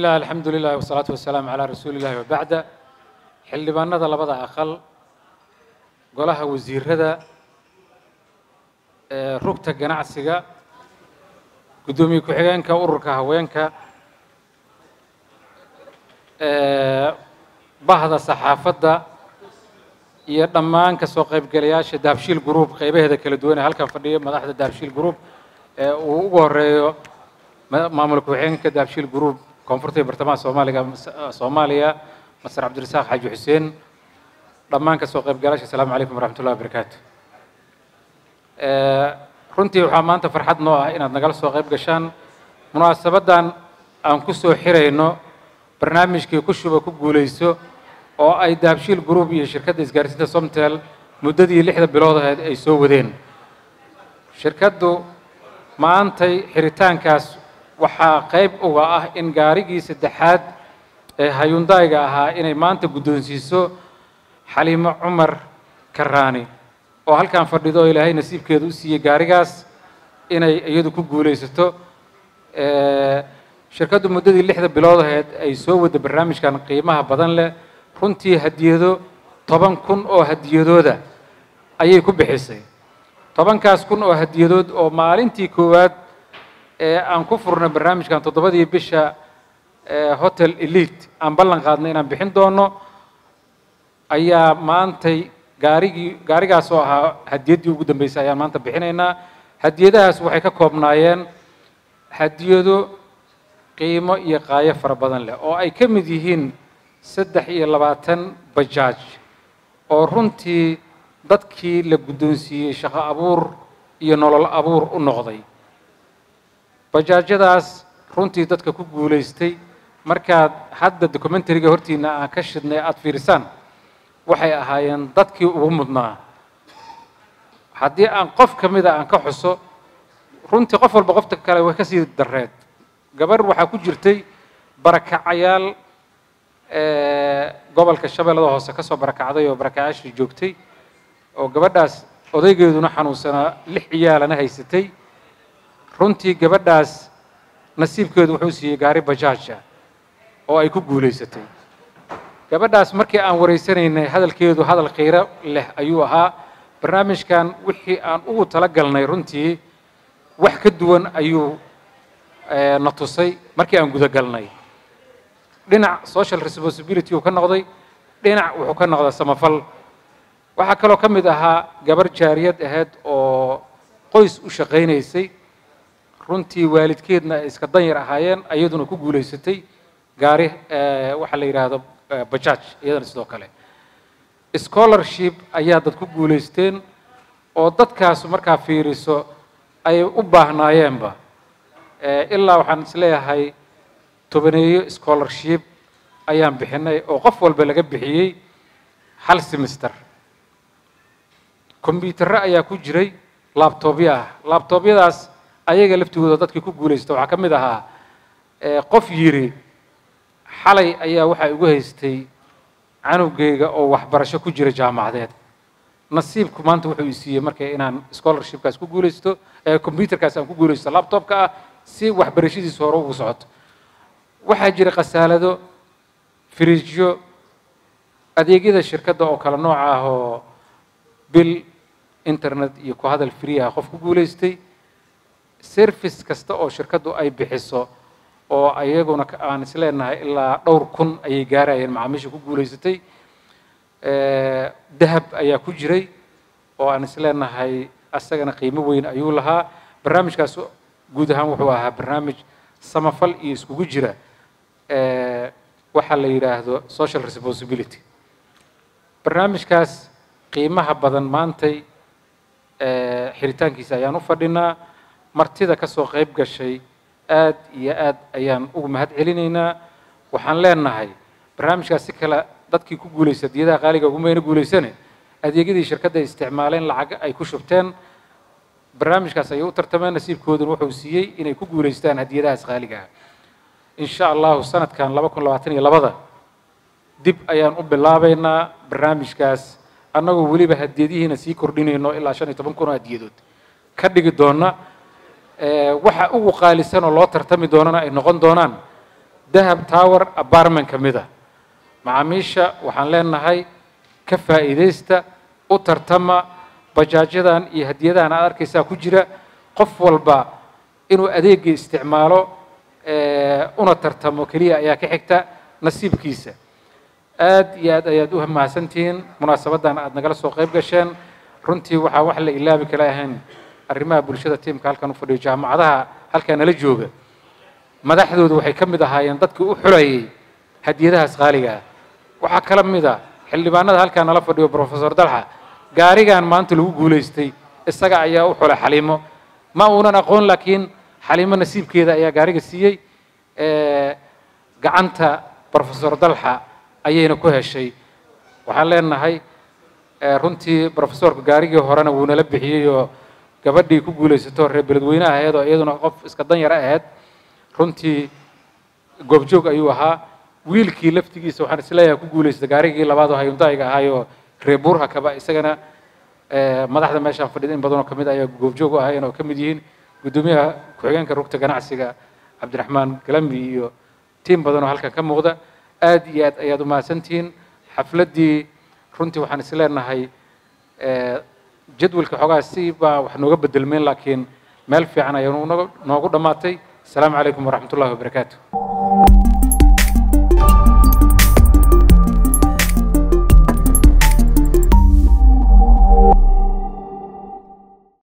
illah alxamdu lilah wasalaatu wasalaamu calaa rasuuli illahi wabacda xildhibaanada labada aqal golaha wasiirada ee rugta ganacsiga guddoomiye ku-xigeenka ururka haweenka ee bahda saxaafadda iyo dhammaan ka soo qaybgalayaasha dahabshiil group qaybaheeda kala duwan ee halkan fadhiya madaxda dahabshiil group ee uu ugu horeeyo ma- maamul ku-xigeenka dahabshiil group koonfurta iyo bartamaha soomaaliga soomaaliya masar cabdirasaaq xaaji xuseen dhammaan ka soo qaybgalayaasha asalaamu calaykum waraxmat ullahi wabarakaatu Ee, runtii waxaa maanta farxad noo ah inaad nagala soo qayb gashaan munaasabaddan aan ku soo xirayno barnaamijkii ku shuba ku guulayso oo ay dahabshiil group iyo shirkadda isgaarsiinta somtel muddadii lixda bilood ahayd ay soo wadeen shirkaddu maantay xiritaankaas waxaa qayb uga ah in gaarigii saddexaad ee hayundayga ahaa inay maanta guddoonsiiso xaliimo cumar karaani oo halkan fadhido oo ilaahay nasiibkeeda u siiyey gaarigaas inay iyadu ku guulaysato Ee, shirkaddu muddadii lixda bilood ahayd ay soo wadda barnaamijkan qiimaha badan leh runtii hadiyado toban kun oo hadiyadooda ayay ku bixisay tobankaas kun oo hadiyadood oo maalintii koowaad ee aan ku furnay barnaamijkan toddobadii bisha ee hotel elite aan ballan qaadnay inaan bixin doono ayaa maantay gaarigii gaarigaas oo ahaa hadiyaddii ugu dambeysay ayaan maanta bixinaynaa hadiyadahaas waxay ka koobnaayeen hadiyado qiimo iyo qaayo fara badan leh oo ay ka mid yihiin saddex iyo labaatan bajaaj oo runtii dadkii la guddoonsiiyey shaqo abuur iyo nolol abuur u noqday bajaajyadaas runtii dadka ku guulaystay markaad hadda documentariga hortiina aan ka shidnay aada fiirisaan waxay ahaayeen dadkii ugu mudnaa haddii aan qof ka mida aan ka xuso runtii qof walba qofta kale way ka sii dareed gabar waxaa ku jirtay barakacayaal ee, gobolka shabeellada hoose ka soo barakacday oo barakacayaashii joogtay oo gabadhaas odaygeeduna xanuunsanaa lix ciyaalana haysatay runtii gabadhaas nasiibkeedu wuxuu siiyey gaari bajaaj ah oo ay ku guulaysatay gabadhaas markii aan wareysanaynay hadalkeedu hadal qiiro leh ayuu ahaa barnaamijkan wixii aan ugu talagalnay runtii wax ka duwan ayuu eh, na tusay markii aan gudagalnay dhinac social responsibility uu ka noqday dhinac wuxuu ka noqday samafal waxaa kaloo ka mid ahaa gabar jaariyad ahayd oo qoys u shaqaynaysay runtii waalidkeedna ay iska danyar ahaayeen iyaduna ku guulaysatay gaari eh, waxaa la yidhaahdo eh, bajaaj iyadana sidoo kale scholarship ayaa dad ku guulaysteen oo dadkaas markaa fiiriso ay u baahnaayeenba Eh, ilaa waxaan isleeyahay tobaneeyo scholarship ayaan bixinay oo qof walba laga bixiyey hal semester kombyuutarro ayaa ku jiray laabtoobyo ah laabtoobyadaas ayaga laftigooda dadkii ku guulaysta waxaa ka mid ahaa eh, qof yiri xalay ayaa waxaa igu haystay canugayga oo waxbarasho ku jira jaamacadeed nasiibku maanta wuxuu i siiyey marka inaan scholarshipkaas ku guulaysto ee computerkaas aan ku guulaysto laptopka ah si waxbarashadiisu hore ugu socoto waxaa jira khasaalado firiijyo adeegyada shirkadda oo kale nooca ah oo bil internet iyo ku hadal free ah qof ku guulaystay service kasta oo shirkaddu ay bixiso oo ayaguna ka- aan isleenahay ilaa dhowr kun ayay gaarayeen macaamiisha ku guulaysatay Eh, dahab ayaa ku jiray oo aan isleenahay asagana qiimo weyn ayuu lahaa barnaamijkaas guud ahaan wuxuu ahaa barnaamij samafal iyo iskugu jira eh, waxa la yidhaahdo social responsibility barnaamijkaas qiimaha badan maantay eh, xiritaankiisa ayaan u fadhinaa martida ka soo qayb gashay aad iyo aad ayaan ugu mahad celinaynaa waxaan leenahay barnaamijkaas si kale dadkii ku guulaysta diyadaha qaaliga ugumayna guulaysane adeegyadii shirkadda ay isticmaaleen lacag ay ku shubteen barnaamijkaas ayay u tartameen nasiibkooduna wuxuu siiyey inay ku guulaystaan hadiyadahaas qaaliga ah in sha allahu sanadkan laba kun labaatan iyo labada dib ayaan u bilaabaynaa barnaamijkaas annagoo weliba hadiyadihiina sii kordhinayno ilaa shan iyo toban kun oo hadiyadood ka dhigi doona Eh, waxa ugu qaalisan oo loo tartami doonana ay noqon doonaan dahab tower apartment ka mid a macaamiisha waxaan leenahay ka faa'iidaysta u tartama bajaajyadan iyo hadiyadahan aad arkaysaa ku jira qof walba inuu adeegii isticmaalo una tartamo keliya ayaa ka xigta nasiibkiisa aad iyo aad ayaad u mahadsantihiin munaasabaddan aad nagala soo qayb gasheen runtii waxaa wax la ilaabi kala ahayn arrimaha bulshada tiimka halkan u fadhiyo jaamacadaha halkaa nala jooga madaxdoodu waxay ka mid ahaayeen dadkii u xulayay hadiyadahaas qaaliga ah waxaa kala mid a xildhibaanada halkaa nala fadhiyo professor dalxa gaarigan maanta lagu guulaystay isaga ayaa u xulay xaliimo ma uunan aqoon laakiin xaliimo nasiibkeeda ayaa gaariga siiyey gacanta professor dalxa ayayna ku heshay waxaan leenahay runtii professorka gaarigii horena wuu nala bixiyey oo gabadhii ku guulaysato reer beledweyne ahayd oo iyaduna qof iska dan yara ahayd runtii goobjoog ayuu ahaa wiilkii laftigiisa waxaan isleeyahay ku guulaystay gaarigii labaad oo hayundaayiga ahaayoo reer buurha kaba isagana madaxda meeshaan fadhida in badanoo kamid ayaa goobjoog u ahaayeen oo ka mid yihiin guddoomiyaha ku-xigeenka rugta ganacsiga cabdiraxmaan galambi iyo tiim badanoo halkan ka muuqda aad iyo aad ayaad u mahadsantihiin xafladdii runtii waxaan is leenahay jadwalka xoogaa si baa wax nooga bedelmeen laakiin meel fiican ayaa noogu dhammaatay asalaamu calaykum waraxmat ullahi wabarakaatu